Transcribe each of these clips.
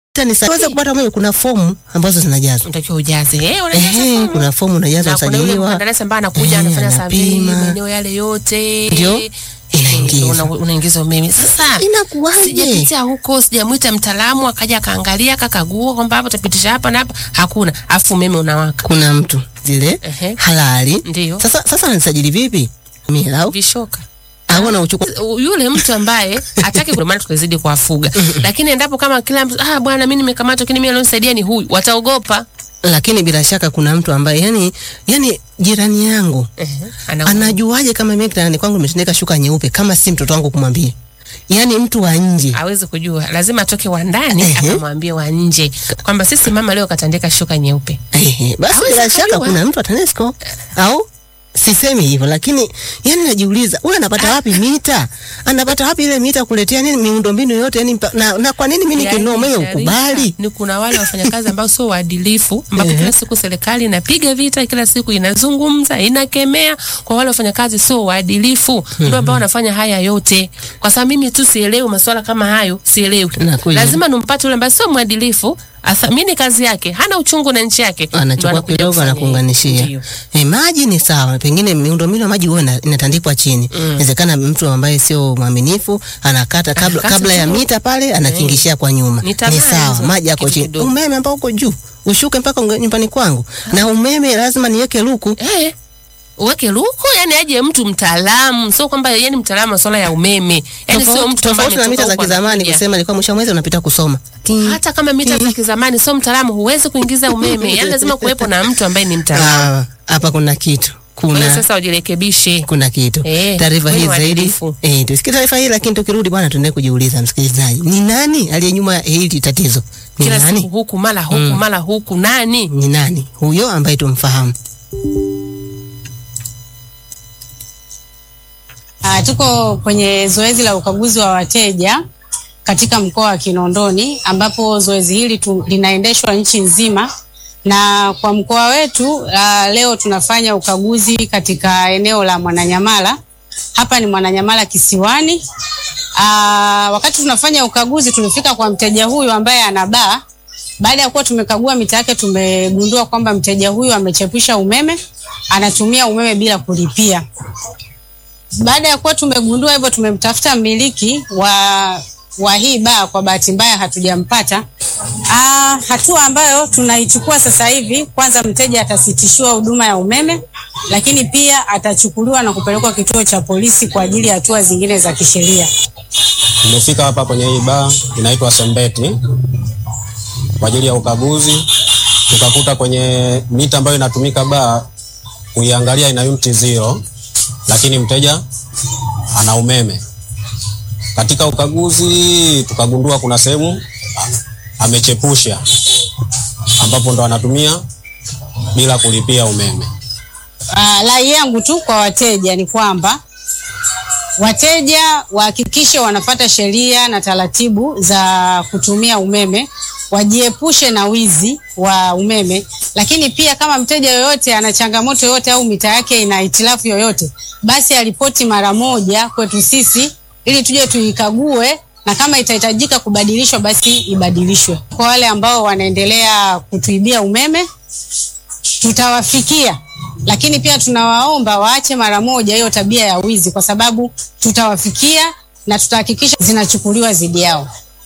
Weza kupata umeme, kuna fomu ambazo zinajazwa. Unatakiwa ujaze. Eh, unajaza Ehe, fomu. kuna fomu unajaza, Na kuna yule usajiliwa, mkandarasi ambaye anakuja Eh, anafanya survey anapima. maeneo yale yote. Ndio, Eh, inaingiza. una- unaingiza umeme. Sasa Inakuwaje? sijapitia huko, sijamwita mtaalamu akaja akaangalia akakagua kwamba hapa utapitisha hapa na hapa, hakuna. Afu umeme unawaka. Kuna mtu zile Ehe. halali. Ndio. Sasa sasa ananisajili vipi? Mimi au Vishoka. au na uchukua yule mtu ambaye hataki kwa maana tukazidi kuwafuga, lakini endapo kama kila mtu ah, bwana mimi nimekamatwa, lakini mimi alionisaidia ni huyu, wataogopa. lakini bila shaka kuna mtu ambaye yani yani jirani yangu Ehe, ana anajuaje kama mimi kitandani kwangu nimetandika shuka nyeupe kama si mtoto wangu kumwambia? Yani mtu wa nje hawezi kujua, lazima atoke wa ndani Ehe. akamwambie wa nje kwamba sisi mama leo katandika shuka nyeupe. Ehe, basi Hawezi bila shaka kujua. kuna mtu atanesco au sisemi hivyo, lakini yani najiuliza huyu anapata wapi mita? Anapata wapi ile mita kuletea nini miundombinu yote yani mpa, na, na kwa nini mimi nikinunua umeme Yaani, ukubali? Sharifa, Ni kuna wale wafanyakazi ambao sio waadilifu, ambapo Ehe. kila siku serikali inapiga vita, kila siku inazungumza, inakemea kwa wale wafanyakazi sio waadilifu, ndio ambao wanafanya haya yote. Kwa sababu mimi tu sielewi masuala kama hayo, sielewi. Nakuja. Lazima nimpate yule ambaye sio mwadilifu, athamini kazi yake, hana uchungu na nchi yake, ndo anachukua anakuja kidogo kufanya anakuunganishia. Ndio. E, maji ni sawa, pengine miundombinu ya maji huwa ina- inatandikwa chini. Inawezekana mtu ambaye sio mwaminifu anakata kabla, Anakata kabla ya tu. mita pale anakingishia kwa nyuma. Ni Ni tamaa sawa, hizo, maji yako kitu chini. kidogo. Umeme ambao uko juu ushuke mpaka unge- nyumbani kwangu, na umeme lazima niweke luku. Eh, uweke luku, yani aje mtu mtaalamu, sio kwamba yani mtaalamu masuala ya umeme, yani sio Tofauti mtu ambaye tofauti na mita ametoka za huko kizamani anakuja. kusema ilikuwa mwisho wa mwezi unapita kusoma. Ting. hata kama mita za kizamani sio mtaalamu, huwezi kuingiza umeme. Yani lazima kuwepo na mtu ambaye ni mtaalamu. Ah, hapa kuna kitu. Kwa hiyo Kuna sasa wajirekebishe. kuna kitu Eh, taarifa hii wewe zaidi waadilifu. eh, tusikie taarifa hii, lakini tukirudi bwana, tuendelee kujiuliza, msikilizaji, ni nani aliye nyuma ya hili tatizo? Ni Kila siku nani? huku mara huku mara huku, nani? Ni nani huyo ambaye tumfahamu? Ah, tuko kwenye zoezi la ukaguzi wa wateja katika mkoa wa Kinondoni ambapo zoezi hili tu, linaendeshwa nchi nzima na kwa mkoa wetu ah, leo tunafanya ukaguzi katika eneo la Mwananyamala. Hapa ni Mwananyamala Kisiwani. Ah, wakati tunafanya ukaguzi tulifika kwa mteja huyu ambaye ana baa. Baada ya kuwa tumekagua mita yake, tumegundua kwamba mteja huyu amechepusha umeme, anatumia umeme bila kulipia. Baada ya kuwa tumegundua hivyo, tumemtafuta mmiliki wa wa hii baa. Kwa bahati mbaya hatujampata. Ah, hatua ambayo tunaichukua sasa hivi, kwanza mteja atasitishiwa huduma ya umeme, lakini pia atachukuliwa na kupelekwa kituo cha polisi kwa ajili ya hatua zingine za kisheria. Tumefika hapa kwenye hii baa inaitwa Sembeti kwa ajili ya ukaguzi. Tukakuta kwenye mita ambayo inatumika baa, kuiangalia ina unit zero, lakini mteja ana umeme. Katika ukaguzi tukagundua kuna sehemu a- amechepusha, ambapo ndo anatumia bila kulipia umeme. Ah, rai yangu tu kwa wateja ni kwamba wateja wahakikishe wanafata sheria na taratibu za kutumia umeme, wajiepushe na wizi wa umeme. Lakini pia kama mteja yoyote ana changamoto yoyote au mita yake ina hitilafu yoyote, basi aripoti mara moja kwetu sisi ili tuje tuikague na kama itahitajika kubadilishwa basi ibadilishwe. Kwa wale ambao wanaendelea kutuibia umeme tutawafikia, lakini pia tunawaomba waache mara moja hiyo tabia ya wizi, kwa sababu tutawafikia na tutahakikisha zinachukuliwa dhidi yao.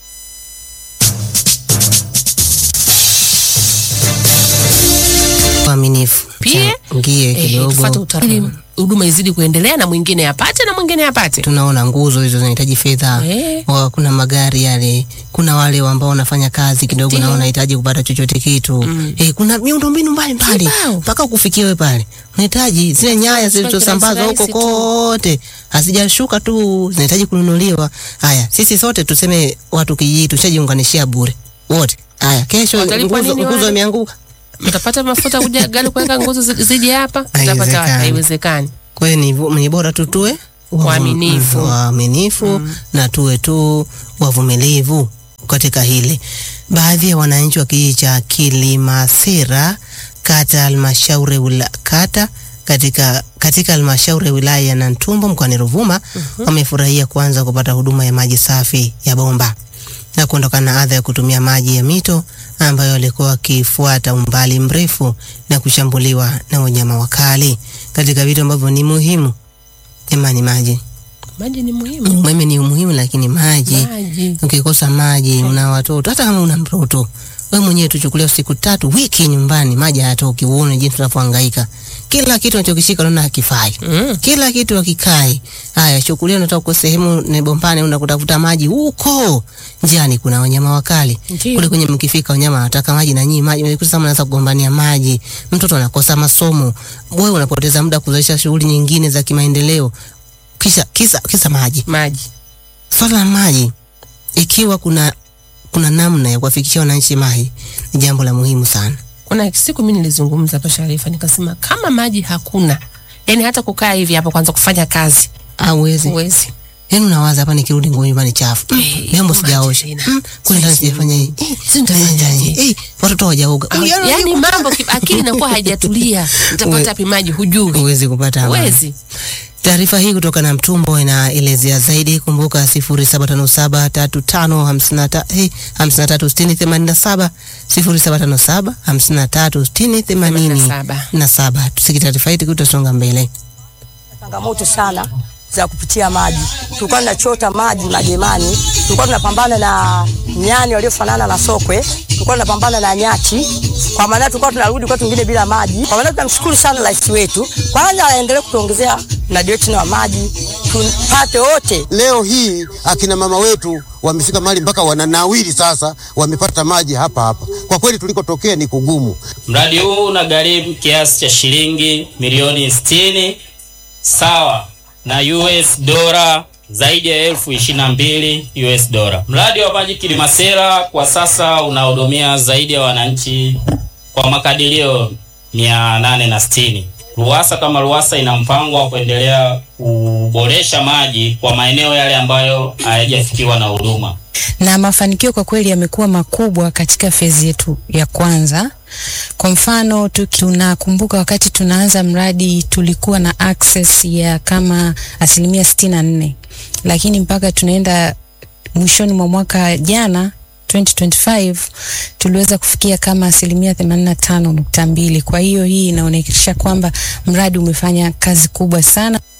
Uaminifu Pia, ngie Eh, kidogo tufuate utaratibu, huduma izidi kuendelea na mwingine apate na mwingine apate. tunaona nguzo hizo zinahitaji fedha Eh. Wa- kuna magari yale, kuna wale ambao wanafanya kazi kidogo na Ndio. wanahitaji kupata chochote kitu eh, kuna miundombinu mbalimbali Kibao. mpaka kufikia wewe pale, unahitaji zile nyaya zilizosambazwa huko kirahisi tu. kote, hazijashuka tu, zinahitaji kununuliwa. Haya, sisi sote tuseme watu kijiji tushajiunganishia bure wote. Haya, kesho Watalipwa nguzo nini nguzo wale? imeanguka. Mtapata mafuta kuja gari kuweka nguzo zi- zije hapa, mtapata wapi? Haiwezekani. Haiwezekani. Kwa hiyo ni, vu- ni bora tu tuwe wavu- Waaminifu. mm, waaminifu na tuwe tu wavumilivu katika hili. Baadhi ya wananchi wa kijiji cha Kilimasira kata halmashauri wila, kata katika katika halmashauri ya wilaya ya Nantumbo mkoani Ruvuma wamefurahia kuanza kupata huduma ya maji safi ya bomba. na kuondokana na adha ya kutumia maji ya mito ambayo walikuwa wakifuata umbali mrefu na kushambuliwa na wanyama wakali. Katika vitu ambavyo ni muhimu, jamani, maji. Maji ni muhimu. Umeme ni muhimu, lakini maji Maji. ukikosa maji, una watoto, hata kama una mtoto wewe mwenyewe, tuchukulia siku tatu, wiki nyumbani, maji hayatoki, uone jinsi tunavyohangaika. Kila kitu unachokishika unaona hakifai, Mm. kila kitu hakikai. Haya, chukulia unataka uko sehemu ni bombani, unaenda kutafuta maji huko njiani, kuna wanyama wakali Ndiyo. kule kwenye, mkifika wanyama wanataka maji na nyinyi maji, mnajikuta sasa mnaanza kugombania maji, mtoto anakosa masomo, wewe unapoteza muda kuzalisha shughuli nyingine za kimaendeleo, kisha kisa kisa maji Maji. swala la maji, ikiwa kuna kuna namna ya kuwafikishia wananchi maji, ni jambo la muhimu sana. Kuna siku mimi nilizungumza hapa Sharifa, nikasema kama maji hakuna, yani hata kukaa hivi hapa kwanza kufanya kazi Hauwezi huwezi. yaani, unawaza hapa, nikirudi nguo nyumbani chafu, mm, Eh, vyombo maji sijaosha, tena. mm, kule ndani Sasa sijafanya hii, eh, si nitafanyaje? eh, watoto hawajaoga, Ah, yani mambo ki- akili inakuwa haijatulia, utapata wapi maji? Hujui, huwezi kupata amani. huwezi. Taarifa hii kutoka na Mtumbo inaelezea zaidi. Kumbuka 0757 35 53 eh, 53 60 87 0757 53 60 87. Tusikie taarifa hii tukitasonga mbele. changamoto sana za kupitia maji. Tulikuwa tunachota maji majemani, tulikuwa tunapambana na nyani waliofanana na sokwe, tulikuwa tunapambana na nyati. Kwa maana tulikuwa tunarudi kwa tungine bila maji. Kwa maana tunamshukuru sana rais wetu, kwanza aendelee kutuongezea mradi wetu wa maji tupate wote. Leo hii akina mama wetu wamefika mahali mpaka wananawiri sasa, wamepata maji hapa hapa. Kwa kweli tulikotokea ni kugumu. Mradi huu unagharimu kiasi cha shilingi milioni 60 sawa na US dola zaidi ya elfu ishirini na mbili US dola. Mradi wa maji Kilimasera kwa sasa unahudumia zaidi ya wananchi kwa makadirio mia nane na sitini. RUWASA kama RUWASA ina mpango wa kuendelea kuboresha maji kwa maeneo yale ambayo hayajafikiwa na huduma. na mafanikio kwa kweli yamekuwa makubwa katika fezi yetu ya kwanza. Kwa mfano tu- tunakumbuka wakati tunaanza mradi tulikuwa na access ya kama asilimia sitini na nne, lakini mpaka tunaenda mwishoni mwa mwaka jana 2025 tuliweza kufikia kama asilimia 85.2. Kwa hiyo hii inaonyesha kwamba mradi umefanya kazi kubwa sana.